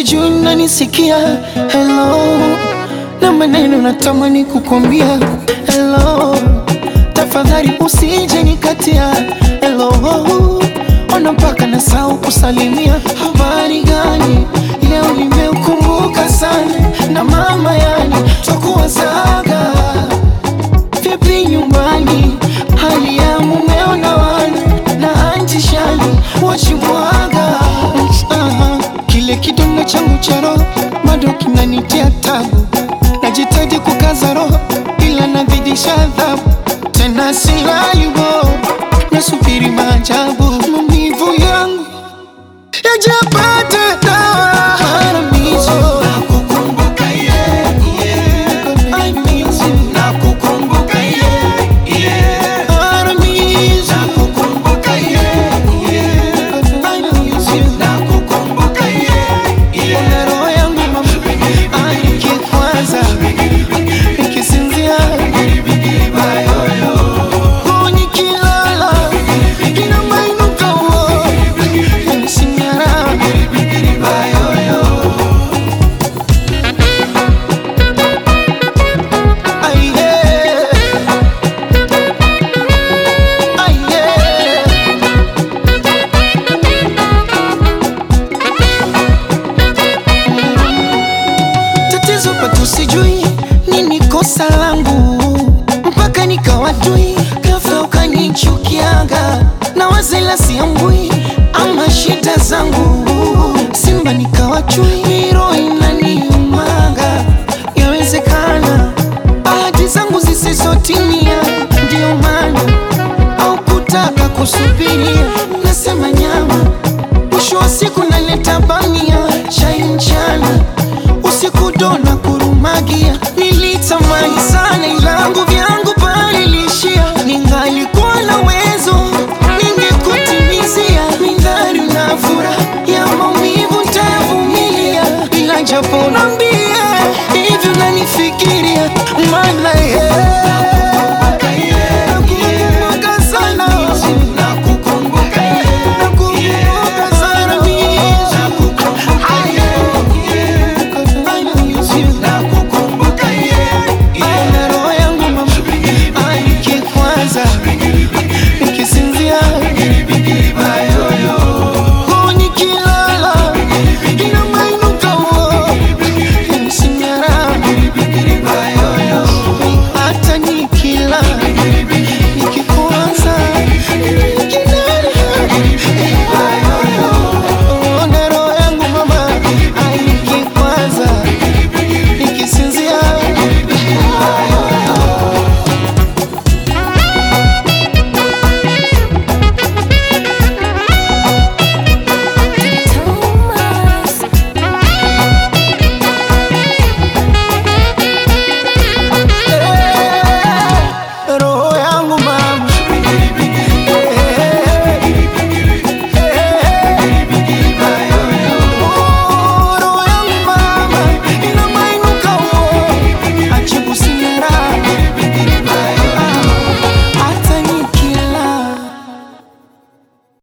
sijui nanisikia hello, na maneno natamani kukwambia hello, tafadhali usije nikatia hello, ona mpaka nasahau kusalimia. Habari gani leo, nimeukumbuka sana na mama, yani twakuwazaga vipi nyumbani, hali ya mumeo na wana na anti shani wachimwaga. Aha, kile kidonda changu cha roho bado kinanitia tabu, najitahidi kukaza roho ila nazidisha adhabu, tena silayubo, nasubiri maajabu, maumivu yangu yajapata dawa. Haramizo, nakukumbuka yeah, yeah. I miss you. Nakukumbuka yeah, yeah. Haramizo, nakukumbuka yeah, yeah. I miss you. Nakukumbuka yeah, yeah. Ona roho yangu mama, nikikwaza, nikisinzia, oh, nikilala, inamainuka oh, yanisinyara. Ay, yeah. Ay, yeah. Tatizo pato sijui nini kosa langu mpaka nikawatui ghafla ukanichukiaga na wazela siamu